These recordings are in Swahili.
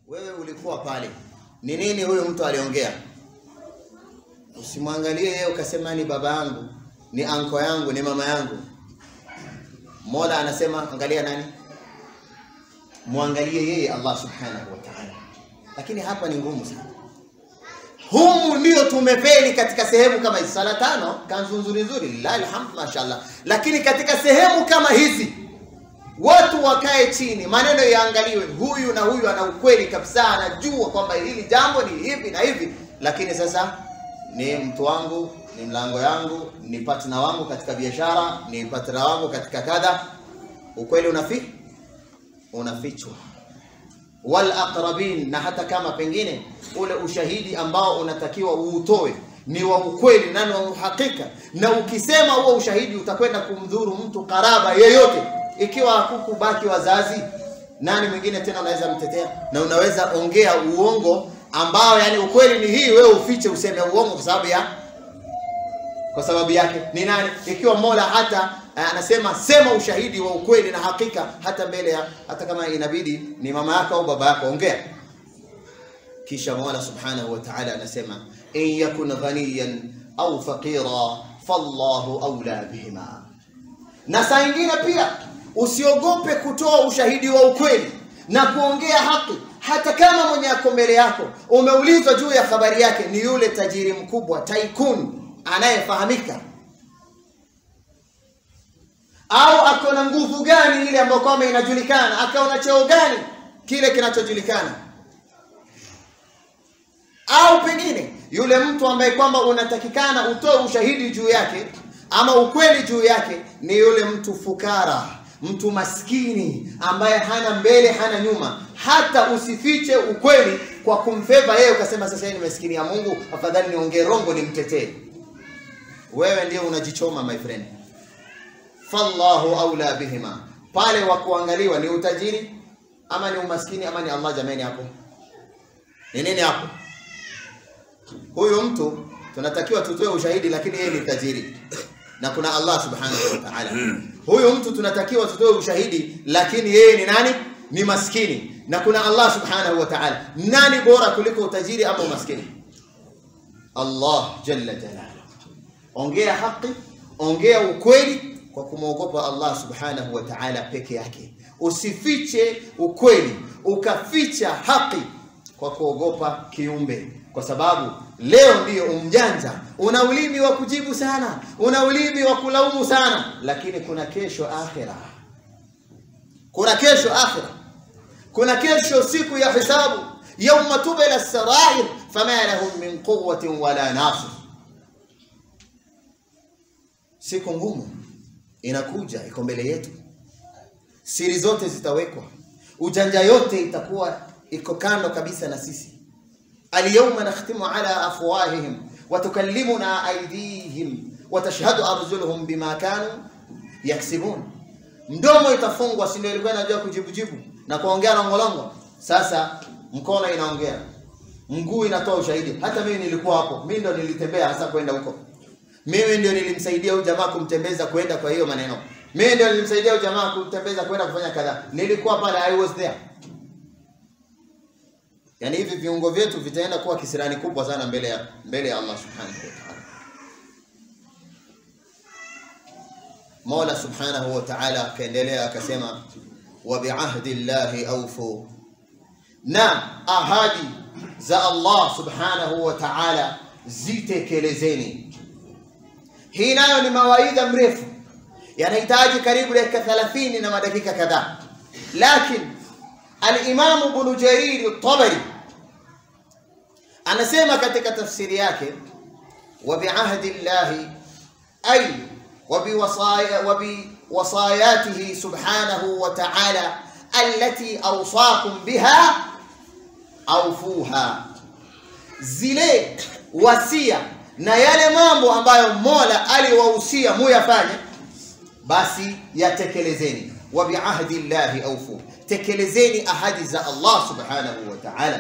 wewe ulikuwa pale, ni nini huyu mtu aliongea? Usimwangalie yeye ukasema ni baba yangu, ni anko yangu, ni mama yangu. Mola anasema angalia nani? Muangalie yeye Allah subhanahu wa ta'ala. Lakini hapa ni ngumu sana. Humu ndio tumefeli katika sehemu kama hizi. Sala tano kanzu nzuri nzuri, lillahi alhamd, mashaallah. Lakini katika sehemu kama hizi watu wakae chini, maneno yaangaliwe, huyu na huyu ana ukweli kabisa, anajua kwamba hili jambo ni hivi na hivi, lakini sasa ni mtu wangu, ni mlango yangu, ni partner wangu katika biashara, ni partner wangu katika kadha. Ukweli unafi unafichwa wal aqrabin, na hata kama pengine ule ushahidi ambao unatakiwa uutoe ni wa ukweli na ni wa uhakika, na ukisema huo ushahidi utakwenda kumdhuru mtu karaba yeyote, ikiwa hakukubaki wazazi, nani mwingine tena unaweza mtetea? Na unaweza ongea uongo ambao yani ukweli ni hii, wewe ufiche useme uongo kwa sababu ya kwa sababu yake ni nani? Ikiwa Mola hata eh, anasema sema ushahidi wa ukweli na hakika, hata mbele ya hata kama inabidi ni mama yako au baba yako, ongea. Kisha Mola subhanahu wa ta'ala anasema in yakun ghaniyan au faqira fallahu aula bihima. Na saa ingine pia usiogope kutoa ushahidi wa ukweli na kuongea haki, hata kama mwenye ako mbele yako umeulizwa juu ya habari yake ni yule tajiri mkubwa tycoon anayefahamika au ako na nguvu gani ile ambayo kwamba inajulikana, akaona cheo gani kile kinachojulikana, au pengine yule mtu ambaye kwamba unatakikana utoe ushahidi juu yake ama ukweli juu yake ni yule mtu fukara, mtu maskini ambaye hana mbele hana nyuma. Hata usifiche ukweli kwa kumfeva yeye, ukasema sasa ni maskini ya Mungu, afadhali niongee rongo nimtetee. Wewe ndio unajichoma my friend. Fallahu aula bihima, pale wa kuangaliwa ni utajiri ama ni umaskini ama ni Allah? Jamani, hapo ni nini hapo? Huyu mtu tunatakiwa tutoe ushahidi, lakini yeye ni tajiri na kuna Allah subhanahu wa ta'ala. Huyu mtu tunatakiwa tutoe ushahidi, lakini yeye ni nani? Ni maskini na kuna Allah subhanahu wa ta'ala. Nani bora kuliko utajiri ama umaskini? Allah jalla jalaluhu. Ongea haki, ongea ukweli kwa kumwogopa Allah subhanahu wa ta'ala peke yake. Usifiche ukweli ukaficha haki kwa kuogopa kiumbe, kwa sababu leo ndiyo umjanja, una ulimi wa kujibu sana, una ulimi wa kulaumu sana, lakini kuna kesho akhira, kuna kesho akhira, kuna kesho siku ya hisabu, yauma tubla sarair fama lahum min quwwatin wala nasir. Siku ngumu inakuja, iko mbele yetu, siri zote zitawekwa, ujanja yote itakuwa iko kando kabisa na sisi. Alyawma nakhtimu ala afwahihim wa tukallimuna aydihim wa tashhadu arjuluhum bima kanu yaksibun. Mdomo itafungwa, si ndio? Ilikuwa inajua kujibujibu na kuongea longolongo. Sasa mkono inaongea, mguu inatoa ushahidi. Hata mimi nilikuwa hapo, mimi ndo nilitembea hasa kwenda huko mimi ndio nilimsaidia huyu jamaa kumtembeza kwenda kwa hiyo maneno. Mimi ndio nilimsaidia huyu jamaa kumtembeza kwenda kufanya kadhaa. Nilikuwa pale, I was there. Yaani hivi viungo vyetu vitaenda kuwa kisirani kubwa sana mbele ya mbele ya Allah subhanahu wa ta'ala. Mola subhanahu wa ta'ala akaendelea akasema, wa biahdi llahi awfu, na ahadi za Allah subhanahu wa ta'ala zitekelezeni. Hii nayo ni mawaidha mrefu, yanahitaji karibu dakika 30 na madakika kadhaa, lakini Al-Imam Ibn Jarir At-Tabari anasema katika tafsiri yake, wa biahdi llahi ay wa biwasaya wa biwasayatihi subhanahu wa ta'ala allati awsakum biha awfuha, zile wasia na yale mambo ambayo Mola aliwahusia muyafanye, basi yatekelezeni. Wa biahdi llahi awfu, tekelezeni ahadi za Allah subhanahu wa ta'ala.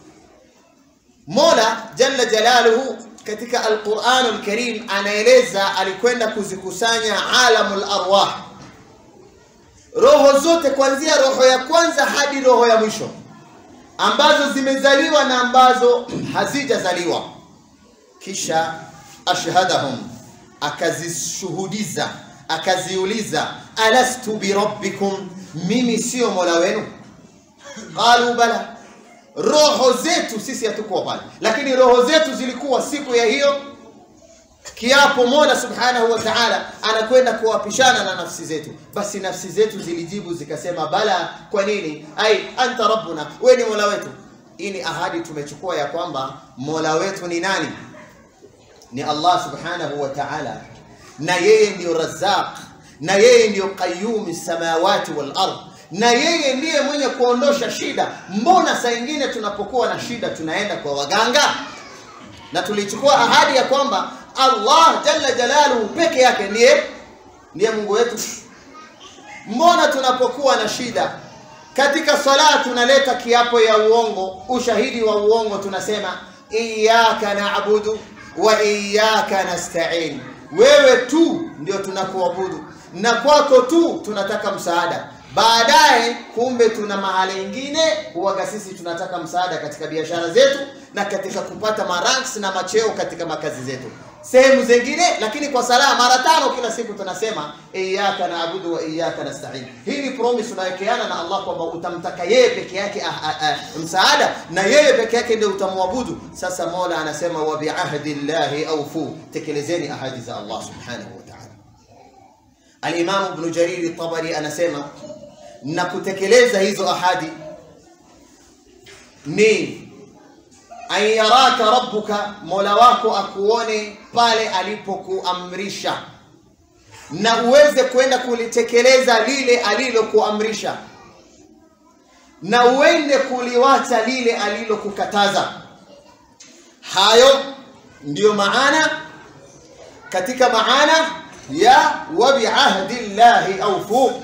Mola jalla jalaluhu katika Al-Qur'an Al-Karim anaeleza alikwenda kuzikusanya alamul arwah, roho zote kuanzia roho ya kwanza hadi roho ya mwisho ambazo zimezaliwa na ambazo hazijazaliwa kisha ashhadahum akazishuhudiza akaziuliza alastu birabbikum mimi sio mola wenu qalu bala roho zetu sisi hatukuwa pale lakini roho zetu zilikuwa siku ya hiyo kiapo mola subhanahu wa ta'ala anakwenda kuwapishana na nafsi zetu basi nafsi zetu zilijibu zikasema bala kwa nini ai anta rabbuna wewe ni mola wetu hii ni ahadi tumechukua ya kwamba mola wetu ni nani ni allah subhanahu wa ta'ala na yeye ndiyo razaq na yeye ndiyo qayyum samawati wal ard na yeye ndiye mwenye kuondosha shida mbona saa ingine tunapokuwa na shida tunaenda kwa waganga na tulichukua ahadi ya kwamba Allah jalla jalaluhu peke yake ndiye ndiye Mungu wetu. Mbona tunapokuwa na shida katika sala tunaleta kiapo ya uongo, ushahidi wa uongo, tunasema iyyaka na'budu wa iyyaka nasta'in, wewe tu ndio tunakuabudu na kwako tu tunataka msaada. Baadaye kumbe tuna mahali ingine huwaga sisi tunataka msaada katika biashara zetu na katika kupata maranks na macheo katika makazi zetu sehemu zingine, lakini kwa sala mara tano kila siku tunasema iyyaka naabudu wa iyyaka nasta'in. Hii ni promise tunawekeana na Allah kwamba utamtaka yeye peke yake ah, ah, ah, msaada na yeye peke yake ndio utamwabudu. Sasa Mola anasema wa biahdi llahi awfu, tekelezeni ahadi za Allah subhanahu wa ta'ala. Al-Imam Ibn Jarir Tabari anasema na kutekeleza hizo ahadi ni an yaraka rabbuka, mola wako akuone pale alipokuamrisha na uweze kwenda kulitekeleza lile alilokuamrisha na uende kuliwacha lile alilokukataza. Hayo ndiyo maana katika maana ya wa biahdi llahi awfu,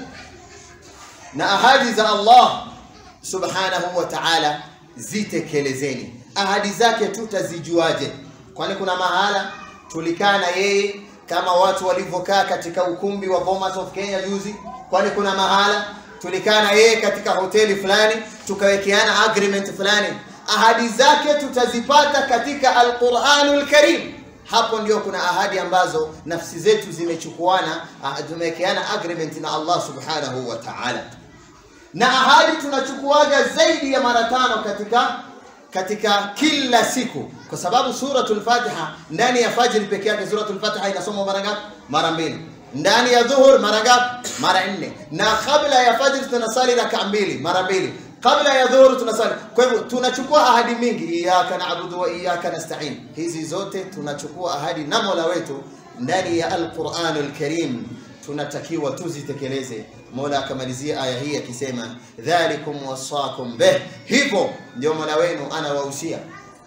na ahadi za Allah subhanahu wa ta'ala zitekelezeni. Ahadi zake tutazijuaje? Kwani kuna mahala tulikaa na yeye kama watu walivyokaa katika ukumbi wa Bomas of Kenya juzi? Kwani kuna mahala tulikaa na yeye katika hoteli fulani tukawekeana agreement fulani? Ahadi zake tutazipata katika Al-Qur'anul Karim. Hapo ndio kuna ahadi ambazo nafsi zetu zimechukuana, tumewekeana agreement na Allah subhanahu wa ta'ala na ahadi tunachukuaga zaidi ya mara tano katika katika kila siku, kwa sababu suratul Fatiha ndani ya fajr peke yake, suratul Fatiha inasomwa mara ngapi? Mara mbili. Ndani ya dhuhur mara ngapi? Mara nne. Na kabla ya fajr tunasali raka mbili, mara mbili. Kabla ya dhuhur tunasali. Kwa hivyo tunachukua ahadi mingi, iyyaka na'budu wa iyyaka nasta'in. Hizi zote tunachukua ahadi na Mola wetu ndani ya Al-Qur'anul Karim tunatakiwa tuzitekeleze. Mola akamalizia aya hii akisema, dhalikum wasakum bih, hivyo ndio Mola wenu anawahusia,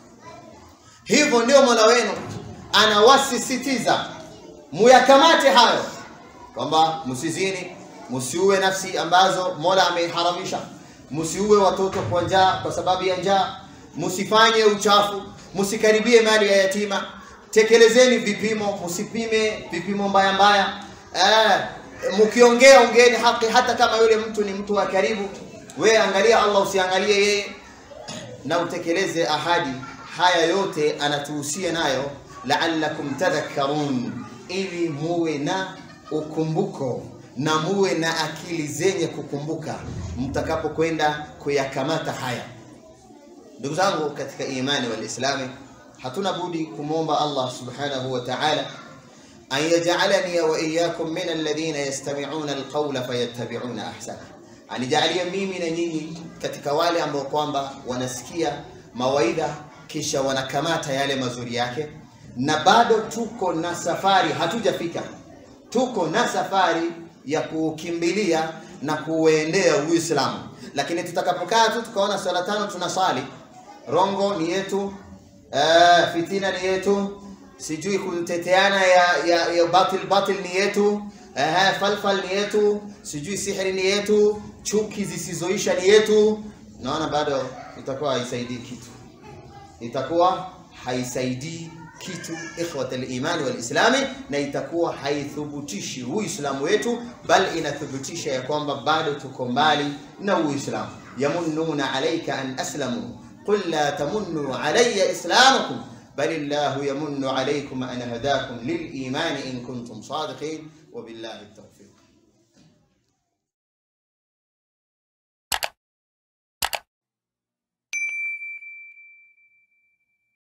hivyo ndio Mola wenu anawasisitiza muyakamate hayo, kwamba msizini, msiue nafsi ambazo Mola ameharamisha, msiue watoto kwa njaa, kwa sababu ya njaa, msifanye uchafu, msikaribie mali ya yatima, tekelezeni vipimo, msipime vipimo mbaya mbaya Eh, mkiongea ongeeni haki, hata kama yule mtu ni mtu wa karibu. We angalia Allah, usiangalie yeye, na utekeleze ahadi. Haya yote anatuhusia nayo, la'allakum tadhakkarun, ili muwe na ukumbuko na muwe na akili zenye kukumbuka mtakapokwenda kuyakamata haya. Ndugu zangu katika imani wal Islami, hatuna budi kumwomba Allah subhanahu wa ta'ala an yaj'alani wa iyyakum min alladhina yastami'una alqawla fayattabi'una ahsana, anijalie mimi na nyinyi katika wale ambao kwamba wanasikia mawaidha kisha wanakamata yale mazuri yake, na bado tuko na safari, hatujafika, tuko na safari ya kukimbilia na kuuendea Uislamu, lakini tutakapokaa tu tukaona swala tano tunasali, rongo ni yetu, uh, fitina ni yetu sijui kuteteana ya, ya, ya batil batil ni yetu eh, falfal ni yetu, sijui sihiri ni yetu, chuki zisizoisha ni yetu. Naona bado itakuwa haisaidii kitu, itakuwa haisaidii kitu ikhwat al-imani wal islami, na itakuwa haithubutishi uislamu wetu, bal inathibitisha ya kwamba bado tuko mbali na uislamu. yamunnuna alayka an aslamu qul la tamunnu alayya islamakum bal illahu yamunnu alaykum an hadakum lil imani in kuntum sadiqin wa billahi tawfiq